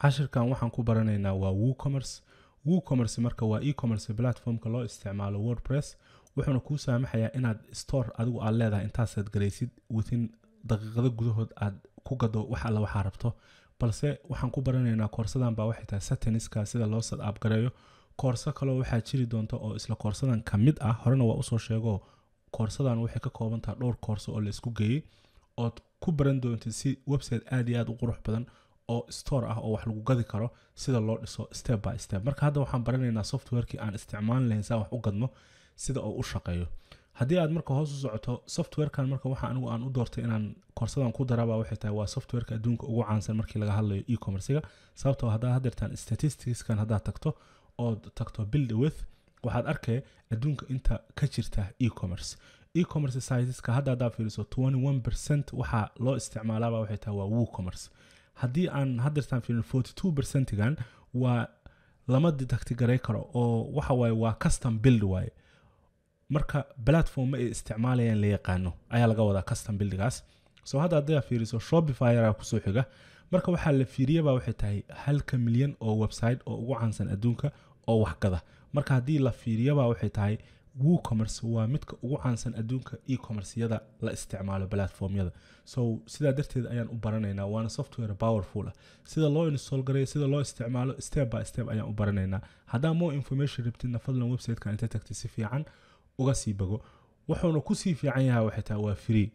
cashirkan waxaan ku baranaynaa waa woocommerce woocommerce marka waa e-commerce platformka loo isticmaalo wordpress wuxuuna kuu saamaxayaa inaad store adigu aad leedahay intaasaad galaysid within daqiiqado gudahood aad ku gado wax alla waxaa rabto balse waxaan ku baranaynaa koorsadan baa waxay tahay sataniska sida loo sad aab gareeyo koorso kaloo waxaa jiri doonta oo isla koorsadan ka mid ah horena waa usoo sheego koorsadan waxay ka kooban tahay dhowr koorso oo la isku geeyey ood ku baran doontid si website aad iyo aad u qurux badan oo store ah oo wax lagu gadi karo sida loo dhiso step by step marka hadda waxaan baranaynaa softwarekii aan isticmaali lahayn saan wax u gadno sida uu u shaqeeyo haddii aad marka hoos u socoto softwarekan marka waxa anigu aan u doortay inaan koorsadan ku daraba waxay tahay waa softwareka adduunka ugu caansan markii laga hadlayo e-commercega sababtoo haddaad hadeertaan statisticskan haddaad tagto ood tagto build with waxaad arkay adduunka inta ka jirta e-commerce e-commerce siteska hadda haddaa fiiriso 21 percent waxaa loo isticmaalaaba waxay tahay waa woocommerce haddii aan hadeertaan fiirin 42 percentigan waa lama detecti garay karo oo waxa waaye waa custom build waaye marka platform ay isticmaalayaan la yaqaano ayaa laga wadaa custom buildigaas so hadda haddaa fiiriso shopifyra kusoo xiga marka waxaa la fiiriyaba waxay tahay halka milyan oo website oo ugu caansan adduunka oo waxgada marka haddii la fiiriyaba waxay tahay woocommerce waa midka ugu caansan adduunka e-commerceyada la isticmaalo platformyada so sidaa darteed ayaan u baranaynaa waana software powerful ah sida loo install gareeyo sida loo isticmaalo step by step ayaan u baranaynaa haddaa more information rabtidna fadlan websiteka inta tagtay si fiican uga sii bago wuxuuna kusii fiican yahay waxay tahay waa free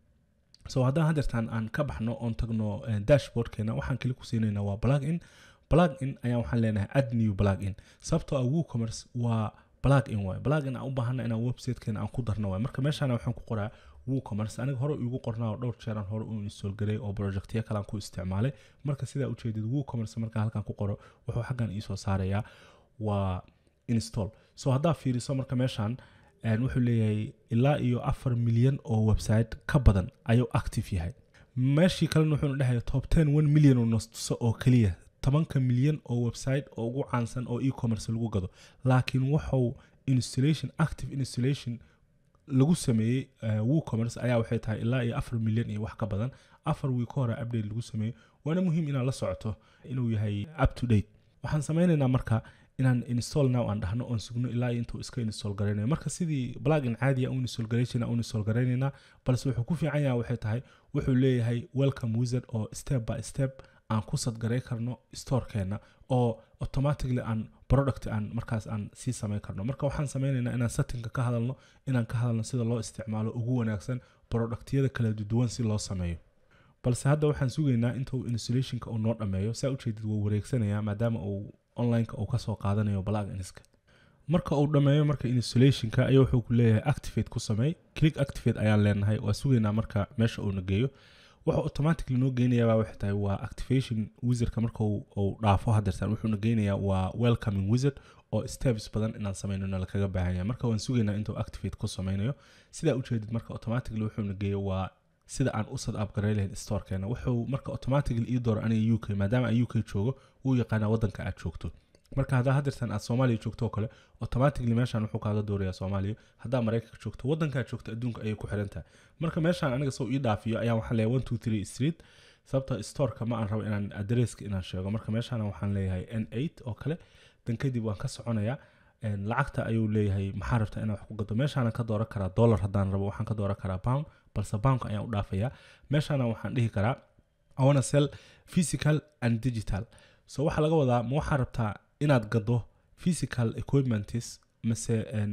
so haddaan hadeertaan aan ka baxno oon tagno dashboardkeena waxaan keli ku siinaynaa waa plug in plug in ayaan waxaan leenahay add new plug in sababtoo ah woocommerce waa plug in waay plug in aan u baahana inaan websitekeena aan ku darno waay marka meeshaana waxaan ku qoraa woocommerce aniga hore igu qornaa oo dhowr jeeraan hore u install garay oo projectyo kale aan ku isticmaalay marka sidaa ujeedid woocommerce markaan halkan ku qoro wuxuu xaggan iisoo saarayaa waa install so haddaa fiiriso marka meeshaan wuxuu leeyahay ilaa iyo afar milyan oo website ka badan ayuu active yahay meeshii kalena wuxuuna dhehaya top ten one milyan oo nastuso oo keliya tobanka milyan oo website oo ugu caansan oo e-commerce lagu gado laakiin wuxuu installation active installation lagu sameeyey woocommerce ayaa waxay tahay ilaa iyo afar milyan iyo wax ka badan afar wiig ka hore update lagu sameeyey waana muhiim inaad la socoto inuu yahay up to date waxaan sameynaynaa marka inaan install now aan dhahno oon sugno ilaa intuu iska install garaynayo marka sidii plugin caadiya u install garaysana u install garaynaynaa balse wuxuu ku fiican yahay waxay tahay wuxuu leeyahay welcome wizard oo step by step aan ku sadgaray karno storekeena oo automatically aan product aan markaas aan sii samayn karno marka waxaan sameynaynaa inaan settingka ka hadalno inaan ka hadalno sida loo isticmaalo ugu wanaagsan productyada kala duwan si loo sameeyo balse hadda waxaan sugaynaa intuu installationka uu noo dhammeeyo saa ujeedid wuu wareegsanayaa maadaama uu onlineka uu kasoo qaadanayo pluginska marka uu dhammeeyo marka installationka ayaa wuxuu ku leeyahay activate ku sameey click activate ayaan leenahay waa sugaynaa marka meesha uuna geeyo wuxuu automatically noo geynayaa waxay tahay waa activation wizardka marka uu dhaafo hadeertaan wuxuuna geynayaa waa welcoming wizard oo steps badan inaan sameynona lakaga baahanya marka waan sugaynaa intuu activate ku sameynayo sidaa ujeedid marka automatically wuxuuna geeyo waa sida aan u sad abgaray lahayn storekeena wuxuu marka automatically ii dooro aniga u k maadaama aan u k joogo wuu yaqaanaa waddanka aad joogto marka haddaa hadeertan aad soomaaliya joogto oo kale automatically meeshaan wuxuu kaaga doorayaa soomaaliya haddaa maraykanka joogto waddankaa joogto adduunka ayay ku xiran tahay marka meeshaan aniga soo ii dhaafiyo ayaan waxaan leeyahay one two three street sababta storeka ma aan rabo inaan adresska inaan sheego marka meeshaan waxaan leeyahay n eight oo kale dan kadib waan ka soconayaa lacagta ayuu leeyahay maxaa rabtaa inaan wax ku gado meeshaana ka dooran karaa dollar haddaan rabo waxaan ka dooran karaa pound balse poundka ayaan u dhaafayaa meeshaana waxaan dhihi karaa awana sell physical and digital so waxaa laga wadaa ma waxaa rabtaa inaad gado physical equipments mise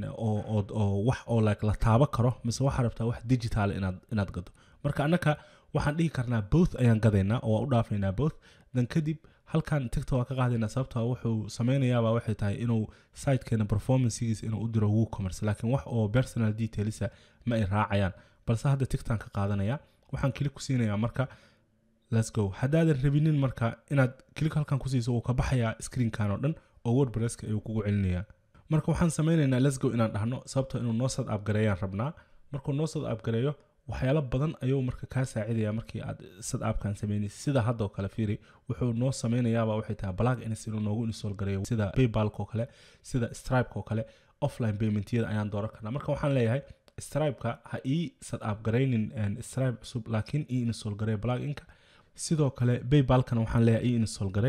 oo wax oo like la taabo karo mise waxaa rabtaa wax digital inaad inaad gado marka annaka waxaan dhihi karnaa both ayaan gadaynaa oo waa u dhaafaynaa both dan kadib halkan tigta waa ka qaadaynaa sababtoo wuxuu sameynayaaba waxay tahay inuu sitekeena performancegiisa inuu u diro woocommerce laakiin wax oo personal detailsa ma ay raacayaan balse hadda tigtaan ka qaadanaya waxaan kili ku siinayaa marka let's go haddaadan rabinin marka inaad kilik halkan ku siiso wuu ka baxayaa screenkan oo dhan oo wordpresska ayuu kugu celinayaa marka waxaan sameynaynaa let's go inaan dhahno sababtoo inuu noo sad abgareeyaan rabnaa markuu noo sad abgareeyo waxyaalo badan ayuu marka kaa saacidaya markii aad sad aabkan sameynaysa sida haddoo kale fiiri wuxuu noo sameynayaaba waxay tahay plug ins inuu noogu install gareeyo sida paybalk oo kale sida stripeka oo kale offline paymentyada ayaan dooran karnaa marka waxaan leeyahay stripeka ha ii sad aabgaraynin stripe cusub laakiin ii install garey pluginka sidoo kale baybalkana waxaan leeyahay ii install garay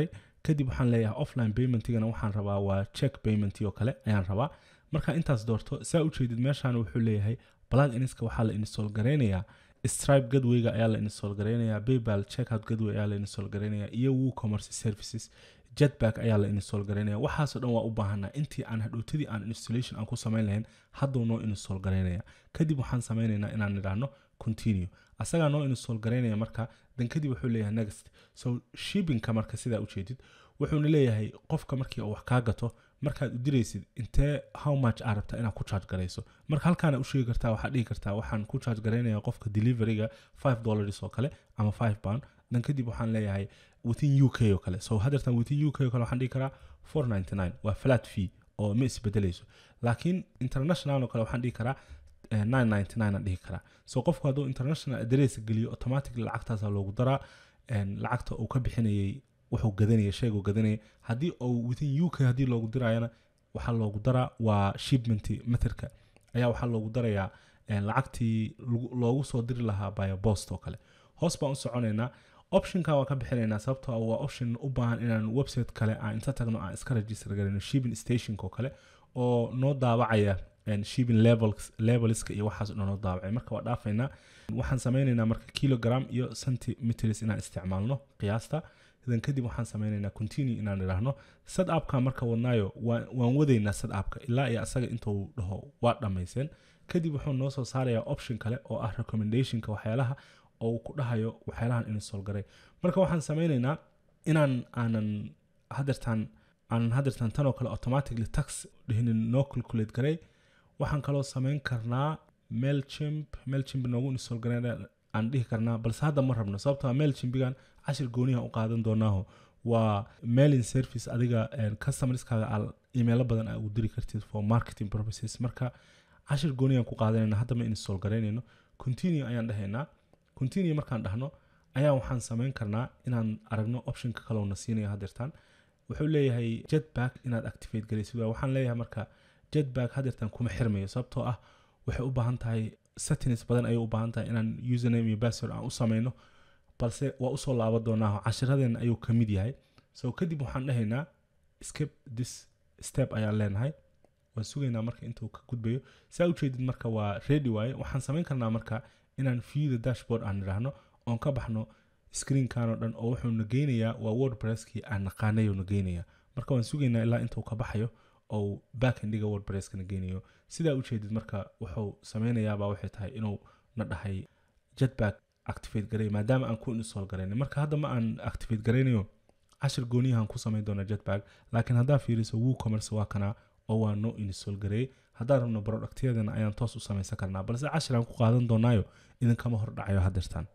kadib waxaan leeyahay offline paymentigana waxaan rabaa waa check payment oo kale ayaan rabaa marka intaas doorto saa ujeedid meeshaan wuxuu leeyahay plug inska waxaa la install garaynayaa stripe gadwayga ayaa la install garaynayaa paypal checkout gadway ayaa la install garaynayaa iyo woocommerce services jetback ayaa la install garaynaya waxaasoo dhan waa u baahanaa intii aan hadhootadii aan installation aan ku samayn lahayn hadduu noo install garaynaya kadib waxaan samaynaynaa inaan nidhaahno continue asagaa noo install garaynaya marka dan kadib wuxuu leeyahay next so shippingka marka sidaa ujeedid wuxuuna leeyahay qofka markii uu wax kaa gato markaad u diraysid intee how much aa rabtaa inaad ku charge garayso marka halkaana u sheegi kartaa waxaad dhihi kartaa waxaan ku charge garaynaya qofka deliveryga five dollars oo kale ama five pound dan kadib waxaan leeyahay within u k oo kale so hadeertan within u k oo kale waxaan dhihi karaa four ninety nine waa flat fee oo ma isbedelayso laakiin international oo kale waxaan dhihi karaa nine ninety nine aan dhihi karaa so qofku hadduu international address geliyo automatically lacagtaasa loogu daraa lacagta uu ka bixinayay wuxuu gadanaya sheeguu gadanaya haddii uu within u k haddii loogu dirayana waxaa loogu daraa waa shipment meterka ayaa waxaa loogu darayaa lacagtii loogu soo diri lahaa by post oo kale hoos baan u soconaynaa optionka waan ka bixinaynaa sababtoo waa option u baahan inaan website kale aan inta tagno aan iska register garayno shipping stationka oo kale oo noo daabacaya shipping levels levelska iyo waxaas dhan noo daabacay marka waa dhaafaynaa waxaan sameynaynaa marka kilogram iyo centimeters inaan isticmaalno qiyaasta idan kadib waxaan sameynaynaa continue inaan idhaahno sad appka marka wadnaayo waan wadaynaa sad appka ilaa iyo asaga intuu dhaho waa dhammayseen kadib wuxuu noo soo saarayaa option kale oo ah recommendationka waxyaalaha oo uu ku dhahayo waxyaalahan install garay marka waxaan sameynaynaa inaan aanan hadeertaan aanan hadeertaan tan oo kale automatically tax dhihinin noo calculate garay waxaan kaloo sameyn karnaa mailchimp mailchimp noogu install garay aan dhihi karnaa balse hadda ma rabno sababtoo mailchimpigan cashir gooniha u qaadan doonaaho waa mailing service adiga customerskaaga aal imeelo badan aa ugu diri kartid for marketing purposes marka cashir gooniyaan ku qaadanayna hadda ma install garaynayno continue ayaan dhahaynaa continue markaan dhahno ayaa waxaan samayn karnaa inaan aragno optionka kaleona siinayo hadeertaan wuxuu leeyahay jetback inaad activate garaysid waxaan leeyahay marka jetback hadeertaan kuma xirmayo sababtoo ah waxay u baahan tahay settings badan ayay u baahan tahay inaan username iyo password aan u samayno balse waa usoo laaba doonaa cashiradeena ayuu ka mid yahay so kadib waxaan dhahaynaa skip this step ayaan leenahay waan sugaynaa marka intuu ka gudbayo saa ujeedid marka waa ready waaye waxaan samayn karnaa marka inaan view the dashboard aan idhaahno oon ka baxno screenkan oo dhan oo wuxuuna geynayaa waa wordpresskii aan naqaanayona geynayaa marka waan sugaynaa ilaa intuu ka baxayo oo backendiga wordpresskana geynayo sidaa ujeedid marka wuxuu sameynayaabaa waxay tahay inuu na dhahay jetback activate garay maadaama aan ku install garaynay marka hadda ma aan activate garaynayo cashir gooniyahan ku samayn doona jetback laakiin haddaa fiiriso woocommerce waa kanaa oo waa noo install gareeyey haddaan rabno productyadana ayaan toos u samaysan karnaa balse cashir aan ku qaadan doonaayo idinkama hor dhacayo hadeertaan